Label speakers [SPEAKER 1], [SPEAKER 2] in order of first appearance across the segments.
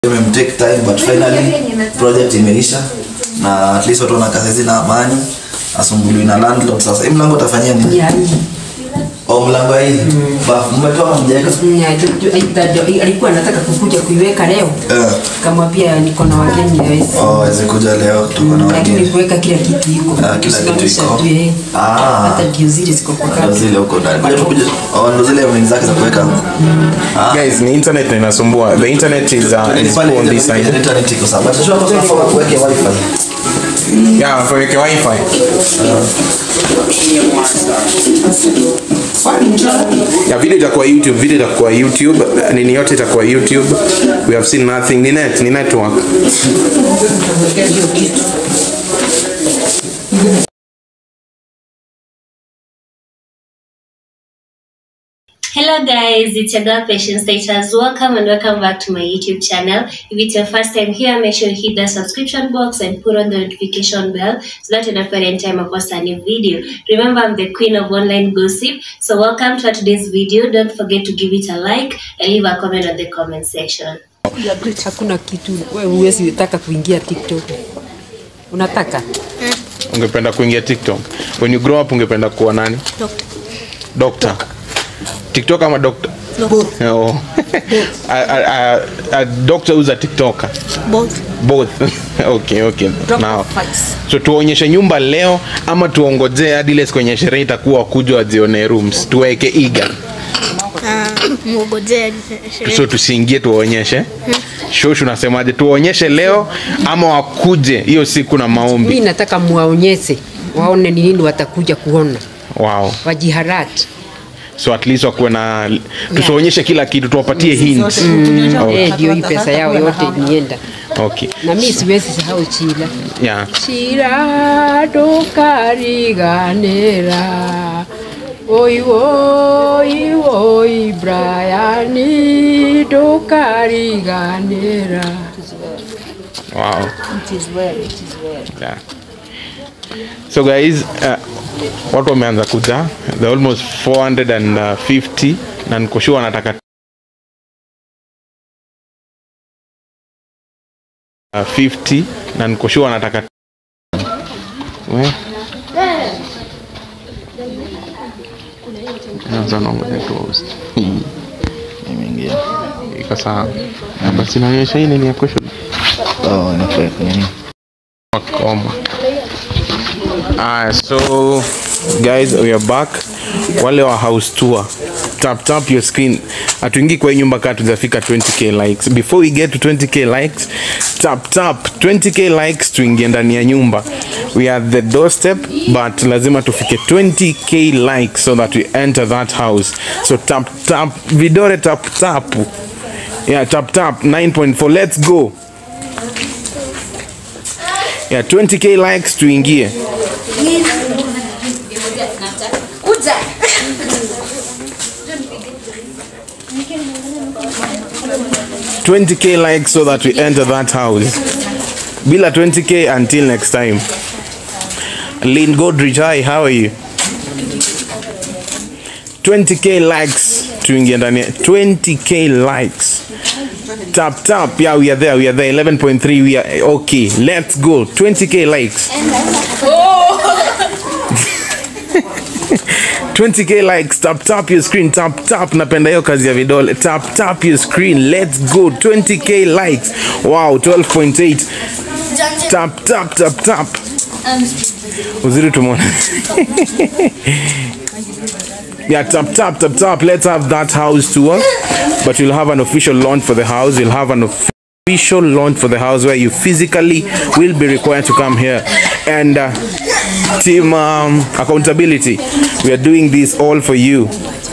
[SPEAKER 1] imemtake time but finally project imeisha na at least watu wanakaa saizi na amani asumbuliwi na landlord sasa hii mlango utafanyia nini
[SPEAKER 2] Yani,
[SPEAKER 1] oh mlango hii bafu mmetoa mjaweka
[SPEAKER 2] mm, ju- ju- alikuwa anataka kukuja kuiweka leo
[SPEAKER 1] eh
[SPEAKER 2] kamwambia niko na wageni hawezi
[SPEAKER 1] oh waweze kuja leo kutoka na
[SPEAKER 2] lakini
[SPEAKER 1] wageni
[SPEAKER 2] kuweka kila kitu iko
[SPEAKER 1] Ah, kila kitu
[SPEAKER 2] Kusimamisha
[SPEAKER 1] iko.
[SPEAKER 2] tu, eh.
[SPEAKER 1] Ah.
[SPEAKER 2] hata ndio zile ziko kwa
[SPEAKER 1] ndo
[SPEAKER 2] kazi
[SPEAKER 1] zile huko ndani kuja tukuja oh ndo zile mlinzi zake za kuweka ah
[SPEAKER 3] guys ni internet ndo inasumbua the internet is, uh, is
[SPEAKER 1] Pale
[SPEAKER 3] poor on this side
[SPEAKER 1] internet iko sawa but sio hapo tunafaa kuweke wifi
[SPEAKER 3] yeah tuweke wifi ya video itakuwa youtube video itakuwa youtube nini yote itakuwa youtube we have seen nothing ni net ni network
[SPEAKER 4] Hello guys, it's your girl Patience Status. Welcome and welcome back to my YouTube channel. If it's your first time here, make sure you hit the subscription box and put on the notification bell so that you don't forget anytime I post a new video. Remember, I'm the queen of online gossip. So welcome to today's video. Don't forget to give it a like and leave a comment on the comment section.
[SPEAKER 2] hakuna kitu wewe huwezi taka kuingia tiktok unataka
[SPEAKER 3] ungependa kuingia tiktok when you grow up ungependa kuwa nani doctor tiktok ama doctor oh. a, a, a, a doctor who's a tiktoker
[SPEAKER 5] Both.
[SPEAKER 3] both okay okay now
[SPEAKER 2] Facts.
[SPEAKER 3] so tuonyeshe nyumba leo ama tuongojee hadi ile siku yenye sherehe itakuwa wakuja wajione rooms tuweke iga
[SPEAKER 5] Uh, mugojea
[SPEAKER 3] so tusiingie tuwaonyeshe shoshu unasemaje tuwaonyeshe leo ama wakuje hiyo siku na
[SPEAKER 2] mi
[SPEAKER 3] maombi
[SPEAKER 2] nataka muwaonyeshe waone ni nini watakuja kuona
[SPEAKER 3] wow
[SPEAKER 2] wajiharati
[SPEAKER 3] so at least wakuwe na tusionyeshe kila kitu tuwapatie hint
[SPEAKER 2] Eh, ndio hii pesa yao yote nienda
[SPEAKER 3] okay
[SPEAKER 2] na mi siwezi sahau chila
[SPEAKER 3] yeah
[SPEAKER 2] chira ndukariganira oi oi oi brayani ndukariganira
[SPEAKER 3] wow yeah. so guys uh, watu wameanza kuja the almost 450 na nikoshua wanataka uh, 50 na nikoshua wanataka we Anza naongoja tu host.
[SPEAKER 1] imeingia
[SPEAKER 3] iko sawa Na basi naonyesha hii nini ya question
[SPEAKER 1] oh inafaa nini
[SPEAKER 3] Koma. Ah, so guys we are back. Wale wa house tour. Tap tap your screen. Hatuingii kwa hii nyumba kaa tujafika 20k likes. Before we get to 20k likes, tap tap 20k likes tuingie ndani ya nyumba. We are at the doorstep but lazima tufike 20k likes so that we enter that house. So tap tap vidole tap tap. Yeah, tap tap 9.4. Let's go. Yeah, 20k likes tuingie. Twenty k likes so that we enter that house. Bila 20k until next time. Lynn Godrich, hi, how are you? 20k likes tuingie ndani. ya- 20k likes. Tap tap. Yeah, we are there. We are there. 11.3. We are okay. Let's go. 20k likes. 20k likes tap tap your screen tap tap napenda hiyo kazi ya vidole tap tap your screen let's go 20k likes wow 12.8 tap tap tap tap uzuri tumeona yeah tap tap tap tap let's have that house tour but we'll have an official launch for the house we'll have an official launch for the house where you physically will be required to come here and uh, team um, accountability we are doing this all for you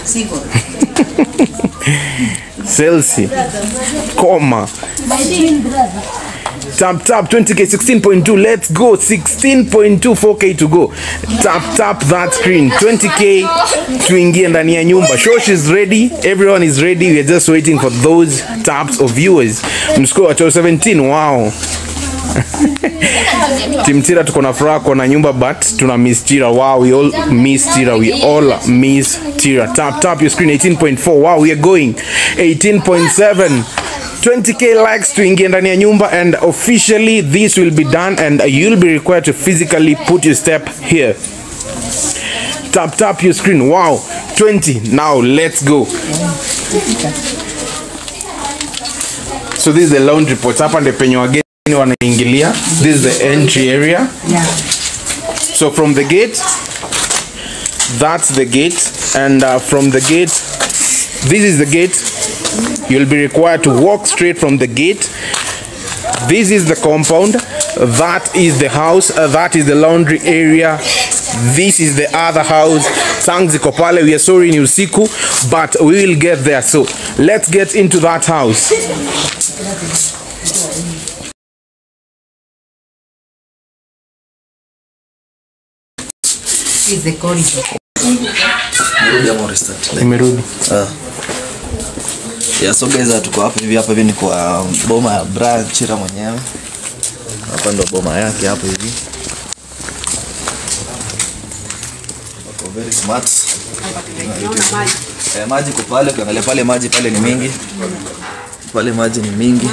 [SPEAKER 3] Celsi Koma Tap tap 20k 16.2 let's go 16.2 4k to go tap tap that screen 20k tuingie ndani ya nyumba shosh is ready everyone is ready we are just waiting for those taps of viewers mscore wa 17 wow timtira tuko na furaha kuona nyumba but tuna miss tira wow we all miss tira we all miss tira tap tap your screen 18.4 wow we are going 18.7 20k likes tuingie ndani ya nyumba and officially this will be done and you'll be required to physically put your step here tap tap your screen wow 20 now let's go so this is the laundry pot hapa ndio penye wageni wanaingilia this is the entry area so from the gate that's the gate and uh, from the gate this is the gate you'll be required to walk straight from the gate this is the compound that is the house uh, that is the laundry area this is the other house tank ziko pale we are sorry ni usiku but we will get there so let's get into that house
[SPEAKER 2] is the corridor.
[SPEAKER 1] Nirudi ama restart? Like,
[SPEAKER 3] imerudi
[SPEAKER 1] ah. Yeah, so guys uh, tuko hapa hivi hapa hivi ni kwa boma ya Brian Chira mwenyewe. Hapa ndo boma yake hapo hivi. Wako very smart. Eh, maji kwa pale ukiangalia pale maji pale ni mingi. Pale maji ni mingi.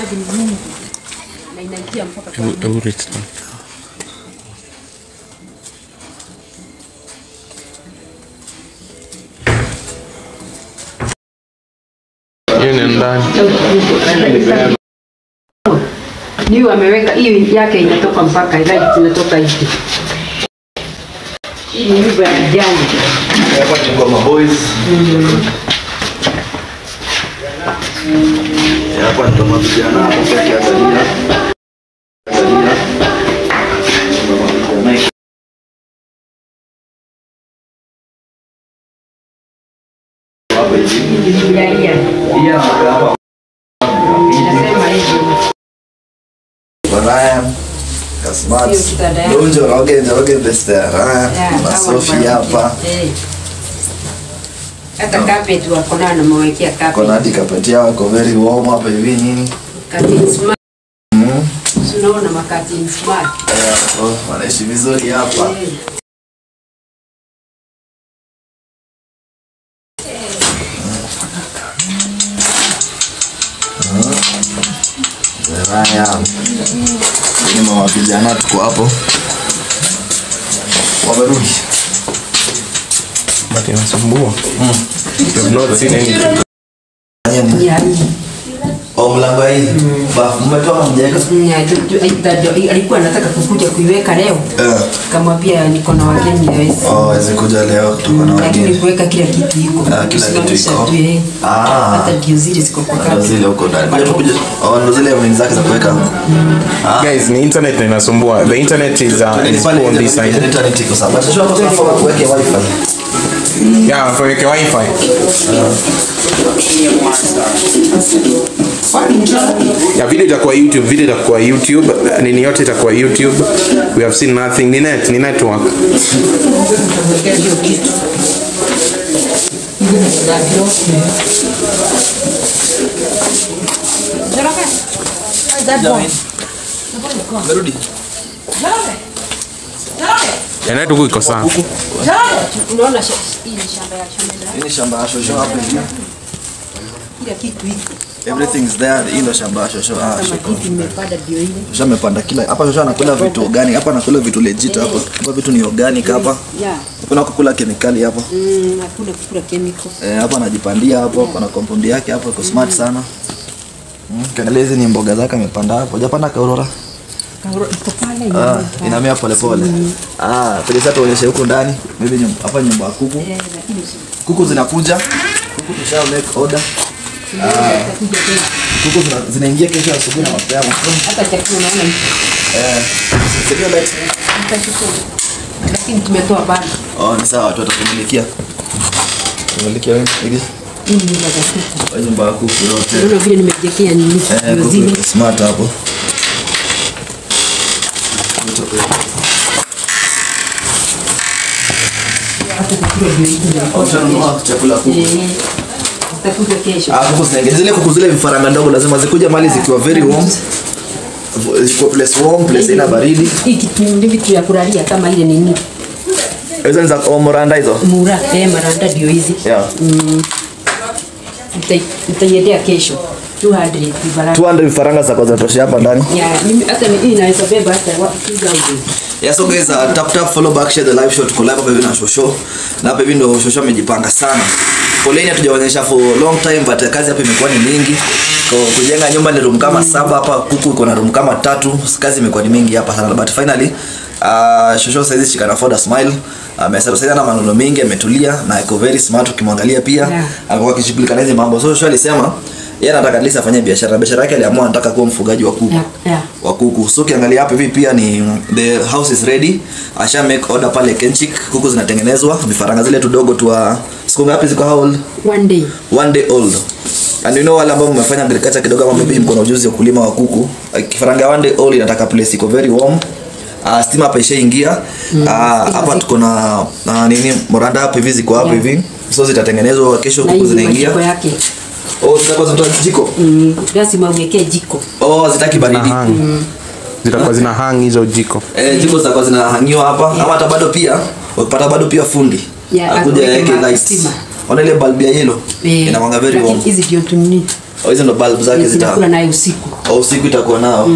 [SPEAKER 3] hiyo ni ndani
[SPEAKER 2] Niyo ameweka hii yake inatoka mpaka light inatoka hivi. Hii ni nyumba ya kijani.
[SPEAKER 1] Hapa ni kwa maboys. Eh, Hapa ndo mavijana hapo kwa kiangalia. Angalia. Ndo mavijana. Hapa hivi.
[SPEAKER 2] Ya hii.
[SPEAKER 1] Hii hapa.
[SPEAKER 2] Inasema hivi.
[SPEAKER 1] Ryan Kasmat
[SPEAKER 2] Hiyo kitanda yake.
[SPEAKER 1] Donjo Roge Roge Best Ryan
[SPEAKER 2] Yeah,
[SPEAKER 1] na
[SPEAKER 2] hawa
[SPEAKER 1] Sophie
[SPEAKER 2] ni
[SPEAKER 1] hapa
[SPEAKER 2] marafiki. Eh. Hata carpet wako nayo namewekea
[SPEAKER 1] kona
[SPEAKER 2] carpet.
[SPEAKER 1] hadi kapeti yao wako very warm hapa hivi nini
[SPEAKER 2] Curtain smart.
[SPEAKER 1] mm.
[SPEAKER 2] Si Unaona makati smart.
[SPEAKER 1] yeah, oh, wanaishi vizuri hapa
[SPEAKER 2] Eh.
[SPEAKER 1] Ryan ni mama vijana tuko hapo wamerudi
[SPEAKER 3] but inasumbua you have not seen anything
[SPEAKER 1] Fanya nini?
[SPEAKER 2] Ya hii.
[SPEAKER 1] oh mlango hii bafu mmetoa mjeka
[SPEAKER 2] Ya, tu- tu- aita- alikuwa anataka kukuja kuiweka leo
[SPEAKER 1] eh
[SPEAKER 2] kamwambia niko na wageni hawezi.
[SPEAKER 1] oh wezi kuja leo tuko na
[SPEAKER 2] lakini
[SPEAKER 1] wageni
[SPEAKER 2] kuweka kila kitu iko
[SPEAKER 1] Ah, kila kitu
[SPEAKER 2] Kusimamisha
[SPEAKER 1] iko.
[SPEAKER 2] tu, eh.
[SPEAKER 1] Ah.
[SPEAKER 2] hata ndio zile ziko kwa
[SPEAKER 1] ndo
[SPEAKER 2] kati.
[SPEAKER 1] zile huko ndani kuja kuja oh ndo zile mini zake za kuweka
[SPEAKER 3] guys ni internet na inasumbua the internet is, uh, is
[SPEAKER 1] pale
[SPEAKER 3] on this side
[SPEAKER 1] internet iko sawa but tunataka tunafaa kuweke wifi
[SPEAKER 3] yeah kaweke wifi yeah video itakuwa youtube video itakuwa youtube nini yote itakuwa youtube we have seen nothing ni net ni network
[SPEAKER 2] Kuwekea hiyo kitu.
[SPEAKER 1] merudi
[SPEAKER 3] ya network iko sawa
[SPEAKER 2] Unaona sh- hii ni shamba ya shamba
[SPEAKER 1] hii ni shamba ya shosho hapa hivi
[SPEAKER 2] kila kitu iko.
[SPEAKER 1] everything is there hii ndo shamba ya shosho ah
[SPEAKER 2] Kama
[SPEAKER 1] shosho
[SPEAKER 2] kitu nimepanda ndio ile.
[SPEAKER 1] shosho amepanda kila hapa shosho anakula vitu organic hapa anakula vitu legit hapa hapa vitu ni organic hapa
[SPEAKER 2] Yeah.
[SPEAKER 1] hakuna kukula kemikali hapa
[SPEAKER 2] Mm, hakuna kukula chemical.
[SPEAKER 1] eh hapa anajipandia hapo kuna compound yake hapo iko smart sana Mm, kiangalia hizi ni mboga zake amepanda hapo hajapanda kaurora
[SPEAKER 2] Kauro iko pale
[SPEAKER 1] Ah,
[SPEAKER 2] nyuma.
[SPEAKER 1] inamea polepole ah pele sasa tuonyeshe huko ndani maybe nyumba hapa nyumba ya kuku
[SPEAKER 2] Eh, lakini si-
[SPEAKER 1] kuku zinakuja kuku tusha make order
[SPEAKER 2] itakuja tena.
[SPEAKER 1] kuku zina, zinaingia kesho asubuhi na mapema
[SPEAKER 2] Hata chakula unaona
[SPEAKER 1] eh sio light
[SPEAKER 2] itachukua. Lakini tumetoa bado.
[SPEAKER 1] oh ni sawa watu watakumilia kumilia wewe hivi
[SPEAKER 2] Hii ni nyumba za kuku.
[SPEAKER 1] kwa nyumba ya kuku yote
[SPEAKER 2] Unaona vile nimejekea nini?
[SPEAKER 1] eh
[SPEAKER 2] Ndio
[SPEAKER 1] kuku
[SPEAKER 2] zile.
[SPEAKER 1] iko smart hapo
[SPEAKER 2] Hata chakula ndio iko.
[SPEAKER 1] Utanunua chakula kuku
[SPEAKER 2] Eh, Itakuja kesho.
[SPEAKER 1] Ah, kuku zinaingia zile kuku zile vifaranga ndogo lazima zikuja mali zikiwa very warm ziko place warm place ina baridi
[SPEAKER 2] Hii kitu ni vitu ya kulalia kama ile nini?
[SPEAKER 1] hizo ni za omoranda hizo
[SPEAKER 2] Mura, eh, maranda ndio hizi.
[SPEAKER 1] yeah
[SPEAKER 2] Nitai- Nitaiendea kesho. 200 vifaranga
[SPEAKER 1] 200 vifaranga zitakuwa zinatoshea hapa ndani
[SPEAKER 2] ya mimi hata ni hii inaweza beba hata wa- 2000
[SPEAKER 1] Yeah, so guys, uh, tap tap follow back share the live show tuko live hapa hivi na shosho na hapa hivi ndo shosho amejipanga sana foleni hatujaonyesha for long time but kazi hapa imekuwa ni mingi kwa kujenga nyumba ni room kama saba hapa kuku iko na room kama tatu kazi imekuwa ni mingi hapa sana but finally uh, shosho saizi she can afford a smile amesema sasa na maneno mengi ametulia na iko very smart ukimwangalia pia
[SPEAKER 2] Yeah.
[SPEAKER 1] alikuwa akishughulika na hizi mambo so shosho alisema yeye anataka at least afanye biashara biashara yake aliamua anataka kuwa mfugaji wa kuku
[SPEAKER 2] Yeah, yeah.
[SPEAKER 1] wa kuku so ukiangalia hapa hivi pia ni the house is ready asha make order pale kenchik kuku zinatengenezwa vifaranga zile tudogo tu wa siku ngapi ziko how old
[SPEAKER 2] one day
[SPEAKER 1] one day old and you know wale ambao mmefanya agriculture kidogo ama maybe mko na ujuzi wa kulima wa kuku uh, kifaranga one day old inataka place iko very warm Uh, stima hapa ishaingia uh, hapa tuko na uh, nini moranda hapa hivi ziko hapa
[SPEAKER 2] Yeah.
[SPEAKER 1] hivi so zitatengenezwa kesho
[SPEAKER 2] na
[SPEAKER 1] kuku
[SPEAKER 2] hii
[SPEAKER 1] zinaingia
[SPEAKER 2] majiko yake
[SPEAKER 1] oh zitakuwa zinatoa jiko
[SPEAKER 2] Mm, lazima uwekee jiko
[SPEAKER 1] oh zitaki
[SPEAKER 3] na
[SPEAKER 1] baridi
[SPEAKER 3] hang zitakuwa zina hang hizo jiko
[SPEAKER 1] Eh, jiko zitakuwa zinahangiwa hapa ama hata bado pia wakipata bado pia fundi
[SPEAKER 2] Yeah,
[SPEAKER 1] akuja
[SPEAKER 2] akuweke
[SPEAKER 1] yake
[SPEAKER 2] ma-
[SPEAKER 1] light
[SPEAKER 2] stima.
[SPEAKER 1] ona ile bulb ya yellow
[SPEAKER 2] Eh,
[SPEAKER 1] inawanga very
[SPEAKER 2] lakini
[SPEAKER 1] warm
[SPEAKER 2] hizi ndio tunini
[SPEAKER 1] oh, hizo ndo bulb zake zita
[SPEAKER 2] zinakula nayo usiku
[SPEAKER 1] au usiku itakuwa nao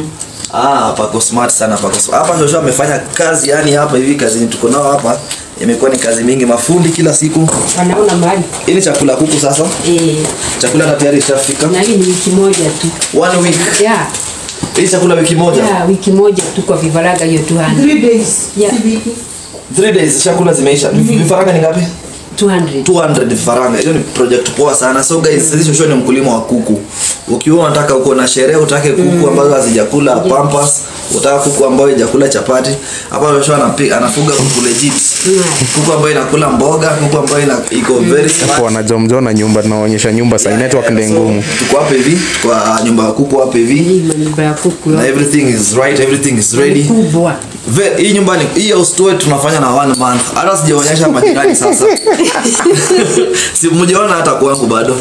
[SPEAKER 1] ah pako smart sana pako smart. hapa Joshua amefanya kazi yani hapa hivi kazi yenye tuko nao hapa imekuwa ni kazi mingi mafundi kila siku
[SPEAKER 2] wanaona mahali
[SPEAKER 1] hii ni chakula kuku sasa
[SPEAKER 2] eh,
[SPEAKER 1] chakula hata tayari ishafika
[SPEAKER 2] na hii ni wiki moja tu
[SPEAKER 1] one week
[SPEAKER 2] yeah,
[SPEAKER 1] hii chakula wiki moja
[SPEAKER 2] yeah, wiki moja tu kwa vifaranga hiyo 200 yeah,
[SPEAKER 1] three days chakula zimeisha vifaranga ni ngapi
[SPEAKER 2] 200
[SPEAKER 1] 200 vifaranga hiyo ni project poa sana so guys sisi shosho ni mkulima wa kuku ukiwa unataka uko na sherehe utake kuku ambazo hazijakula pampas utaka kuku ambayo haijakula chapati hapa shosho anapiga anafuga kuku legit kuku ambayo inakula mboga kuku ambayo ina, iko very smart
[SPEAKER 3] hapo wanajomjona nyumba tunaonyesha nyumba sai network ndio ngumu
[SPEAKER 1] tuko hapa hivi kwa nyumba ya kuku hapa hivi
[SPEAKER 2] hii manyumba ya kuku
[SPEAKER 1] na everything is right everything is ready
[SPEAKER 2] kubwa
[SPEAKER 1] Ve, hii nyumba ni hii house tour tunafanya na one month. Hata sijaonyesha majirani sasa. si mjaona hata kwangu bado.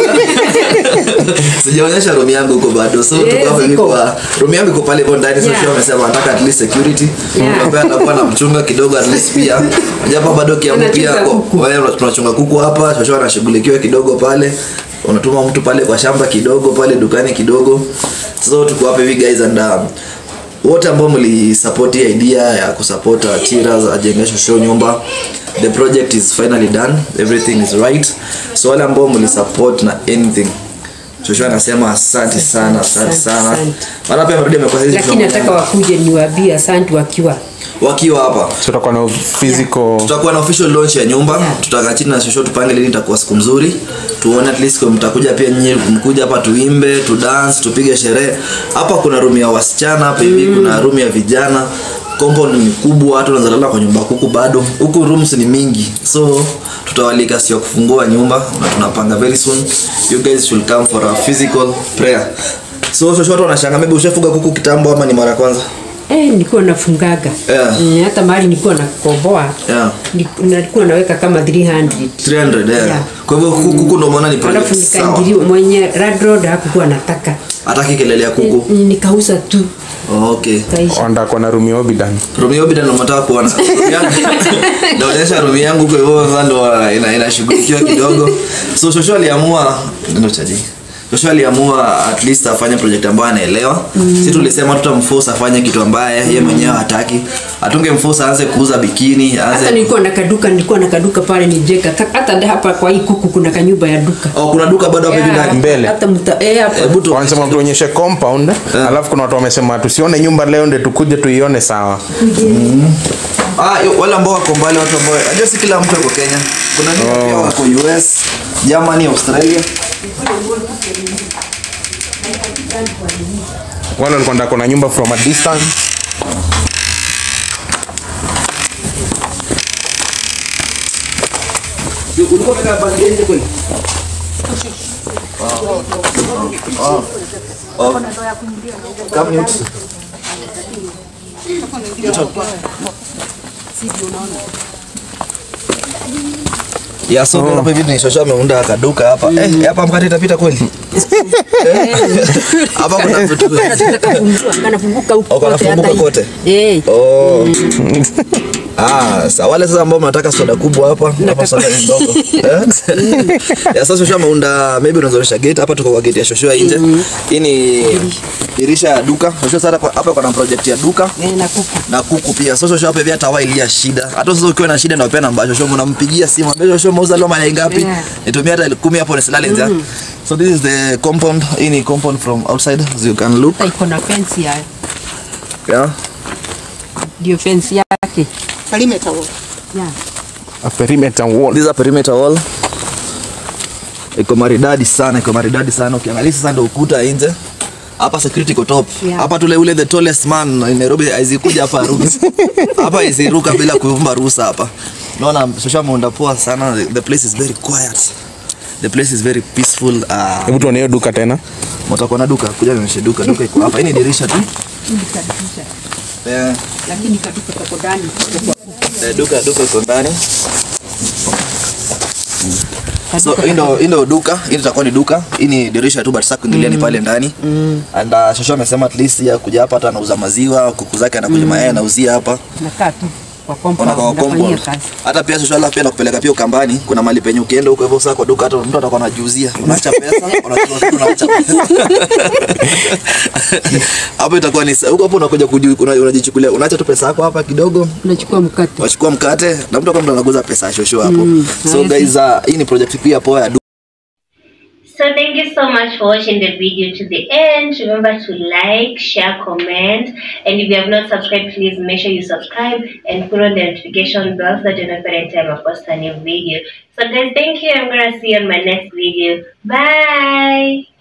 [SPEAKER 1] sijaonyesha room yangu huko bado. So
[SPEAKER 2] Yes,
[SPEAKER 1] tuko hapa hivi
[SPEAKER 2] iko.
[SPEAKER 1] kwa room yangu iko pale hivyo ndani. So
[SPEAKER 2] Yeah.
[SPEAKER 1] yeah. amesema anataka at least security.
[SPEAKER 2] Yeah.
[SPEAKER 1] Ambaye atakuwa na mchunga kidogo at least pia. Japo bado kiamu pia
[SPEAKER 2] Anachunga
[SPEAKER 1] kwa-
[SPEAKER 2] kuku.
[SPEAKER 1] wewe tunachunga kuku hapa. Shosho anashughulikiwa kidogo pale. Unatuma mtu pale kwa shamba kidogo pale dukani kidogo. So tuko hapa hivi guys and um, wote ambao mlisupport hii idea ya kusupport uh, Chiraz ajenge show nyumba the project is finally done everything is right so wale ambao mlisupport na anything Joshua anasema asante sana asante sana
[SPEAKER 2] Asante.
[SPEAKER 1] maana pia amerudi amekuwa sisi
[SPEAKER 2] lakini nataka wakuje niwaambie asante wakiwa
[SPEAKER 1] wakiwa hapa
[SPEAKER 3] so tutakuwa na physical
[SPEAKER 1] tutakuwa na official launch ya nyumba
[SPEAKER 2] Yeah.
[SPEAKER 1] tutakaa chini na shosho tupange lini itakuwa siku mzuri tuone at least kwa mtakuja pia nyinyi mkuja hapa tuimbe tu dance tupige sherehe hapa kuna room ya wasichana hapa hivi kuna room ya vijana compound ni kubwa watu wanaweza lala kwa nyumba kuku bado huku rooms ni mingi so tutawalika sio kufungua nyumba na tunapanga very soon you guys should come for a physical prayer so shosho watu wanashanga maybe ushafuga kuku kitambo ama ni mara ya kwanza
[SPEAKER 2] eh, nilikuwa nafungaga
[SPEAKER 1] Yeah.
[SPEAKER 2] mm, hata mahali nilikuwa nakomboa
[SPEAKER 1] Yeah.
[SPEAKER 2] ni- nilikuwa naweka kama 300
[SPEAKER 1] 300 yeah.
[SPEAKER 2] Yeah.
[SPEAKER 1] kwa hivyo kuku kuku ndio maana ni
[SPEAKER 2] alafu
[SPEAKER 1] project sawa
[SPEAKER 2] nikaingiliwa mwenye radroad hakukuwa nataka
[SPEAKER 1] hataki kelele ya kuku
[SPEAKER 2] Ni- nikauza tu
[SPEAKER 1] oh, okay
[SPEAKER 2] kaisha
[SPEAKER 3] wandakwa na rumi obidan
[SPEAKER 1] Rumi Obida ndo nataka kuona naonyesha rumi yangu kwa hivyo sasa ndo ina- inashughulikiwa kidogo so shosho aliamua ndio chaji shosho aliamua at least afanye project ambayo anaelewa mm. si tulisema tutamforce afanye kitu ambaye yeye mwenyewe hataki atungemforce aanze kuuza bikini
[SPEAKER 2] hata
[SPEAKER 1] aanze
[SPEAKER 2] nilikuwa na kaduka nilikuwa na kaduka pale nijeka hata hapa kwa hii kuku kuna kanyumba ya duka
[SPEAKER 1] oh, kuna duka bado hapo hivi
[SPEAKER 2] Yeah,
[SPEAKER 1] ndani
[SPEAKER 3] Mbele.
[SPEAKER 2] hata mta eh, hapa
[SPEAKER 1] hebu tu
[SPEAKER 3] wanasema tuonyeshe compound alafu kuna watu wamesema tusione nyumba leo ndio tukuje tuione sawa
[SPEAKER 1] Ah, yo- wale ambao wako mbali watu ambao najua si kila mtu yuko Kenya. Kuna wengine pia wako US, Germany, Australia.
[SPEAKER 3] wale walikuwa ndako na nyumba from a distance
[SPEAKER 1] Ulikuwa umeweka bagi nje kweli? Oh. Oh. Come mute. Ya so oh. hapa hivi ni shosha ameunda kaduka hapa. Eh, hapa mkate itapita kweli? Eh? Hapa kuna vitu.
[SPEAKER 2] kanafunguka huko
[SPEAKER 1] Oh, kanafunguka
[SPEAKER 2] hata hii.
[SPEAKER 1] kote?
[SPEAKER 2] eh
[SPEAKER 1] Oh. Ah, sa wale sasa ambao mnataka soda kubwa hapa, hapa soda ni ndogo. Eh? Ya sasa Shoshua ameunda maybe unazoesha gate hapa tuko kwa gate ya Shoshua nje. Hii ni dirisha ya duka. Shoshua sasa hapa hapa kuna project ya duka
[SPEAKER 2] Eh, na kuku.
[SPEAKER 1] na kuku pia. Sasa Shoshua hapa pia tawailia shida. Hata sasa ukiwa na shida ndio pia namba ya Shoshua unampigia simu. Ambia Shoshua mauza leo mayai ngapi?
[SPEAKER 2] Yeah.
[SPEAKER 1] Nitumia hata 10 hapo nisilale nje. So this is the compound. Hii ni compound from outside as you can look.
[SPEAKER 2] Hata iko na fence ya
[SPEAKER 1] Yeah.
[SPEAKER 2] ndio fence yake.
[SPEAKER 5] Perimeter wall.
[SPEAKER 2] Yeah.
[SPEAKER 3] A perimeter wall.
[SPEAKER 1] This is a perimeter wall. Iko maridadi sana, iko maridadi sana. Ukiangalia sasa ndio ukuta nje. Hapa security iko top.
[SPEAKER 2] Yeah.
[SPEAKER 1] Hapa tule ule the tallest man in Nairobi aizikuja hapa ruhusa. hapa isiruka bila kuomba ruhusa hapa. Naona Shosha ameunda poa sana. The place is very quiet. The place is very peaceful. Uh,
[SPEAKER 3] Hebu tuone hiyo duka tena.
[SPEAKER 1] mtakuwa na duka, kuja nionyeshe duka. Duka iko hapa. Hii ni dirisha tu.
[SPEAKER 2] Hili kadisha.
[SPEAKER 1] Eh,
[SPEAKER 2] Lakini kaduka kako ndani.
[SPEAKER 1] eh, duka duka iko ndani. So hii ndo hii ndo duka, hii itakuwa ni duka. Hii ni dirisha tu but sasa kuingilia ni pale ndani. And uh, Shosho amesema at least ya kuja hapa hata anauza maziwa, kuku zake anakuja mayai anauzia hapa.
[SPEAKER 2] Nakaa tu kwa
[SPEAKER 1] Ona
[SPEAKER 2] compound.
[SPEAKER 1] kwa
[SPEAKER 2] Nafanyia
[SPEAKER 1] compound.
[SPEAKER 2] kazi.
[SPEAKER 1] Hata pia Shosho alafu pia nakupeleka pia Ukambani, kuna mali penye ukienda huko hivyo sasa kwa duka hata mtu atakuwa anajiuzia. Unaacha pesa, unachukua kitu unaacha pesa. Hapo itakuwa ni huko hapo unakuja kuji- una- unajichukulia, unaacha tu pesa yako hapa kidogo.
[SPEAKER 2] Unachukua mkate.
[SPEAKER 1] Wachukua mkate na mtu kama mtu anaguza pesa ya Shosho hapo. So guys, uh, hii ni project pia poa ya
[SPEAKER 4] So thank you so much for watching the video to the end. Remember to like, share, comment, and if you have not subscribed, please make sure you subscribe and put on the notification bell so that you know every time I post a new video. So guys, thank you. I'm gonna see you on my next video. Bye.